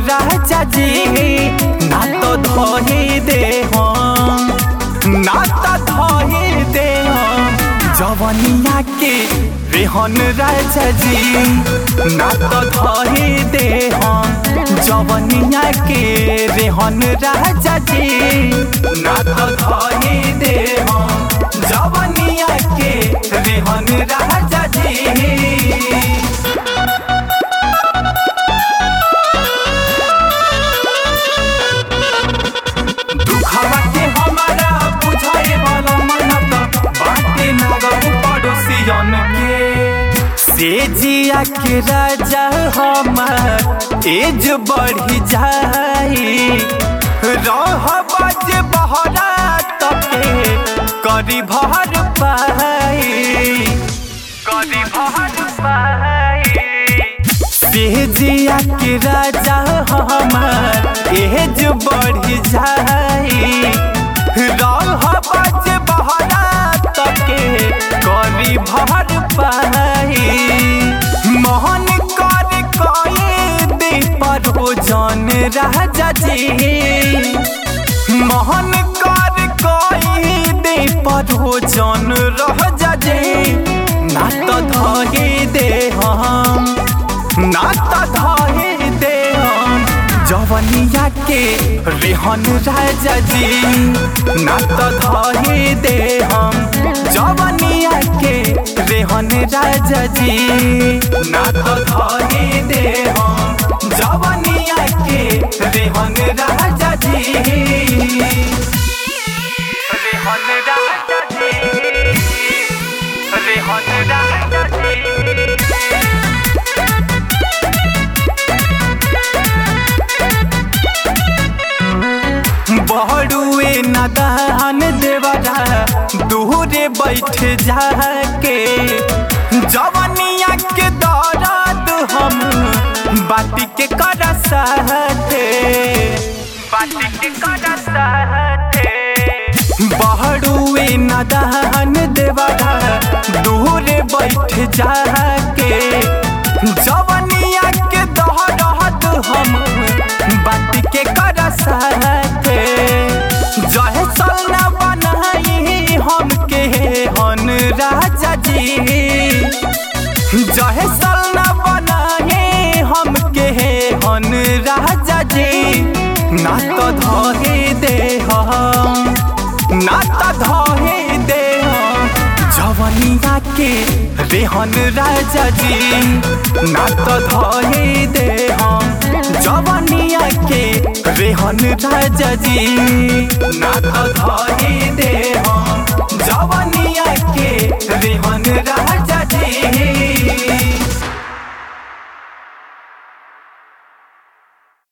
राजा जी ना तो धोही दे हम ना तो धोही दे हम जवनिया के रेहन राजा जी ना तो धोही दे हम जवनिया के रेहन राजा जी ना तो धोही दे हम जवनिया के रेहन राजा जी दुखवा के हमारा बुझाए वाला मन त बाटे नगम पड़ोसियन के से जिया के राजा हमार एज बढ़ी जाई रह बाज बहरा तके करी भर पाई करी भर पाई सेजिया के राजा हमार एज बढ़ी जाई रह बज बहरा तके करी भर पाई मोहन कर कई दे पर हो जन राजा जी मोहन कर कई दे पर हो जन रह जी ना तो धहे दे हम नाता धाहे दे हम जवनिया के रेहन राजा जी नाता धाहे दे हम जवनिया के रेहन राजा जी नाता धाहे दे हम जवनिया के रेहन राजा जी रेहन राजा जी रेहन राजा जी बहरुए नदान देवरा दूरे बैठ जाके जवनिया के दर्द हम बाटी के कर सहते बाटी के कर सहते बहरुए नदान देवरा दूरे बैठ जाके जवनिया के दर्द हम बाटी के कर सहते जहे सलना बनाई हम के हन राजा जी जहे सलना बनाए हम के हन राजा जी ना तो धहे दे हम ना तो धहे दे हम जवनिया के रेहन राजा जी ना तो धहे दे हम जवनिया के रेहन राजा जी ना तो धहे दे हम जवनिया के रेहन राजा जी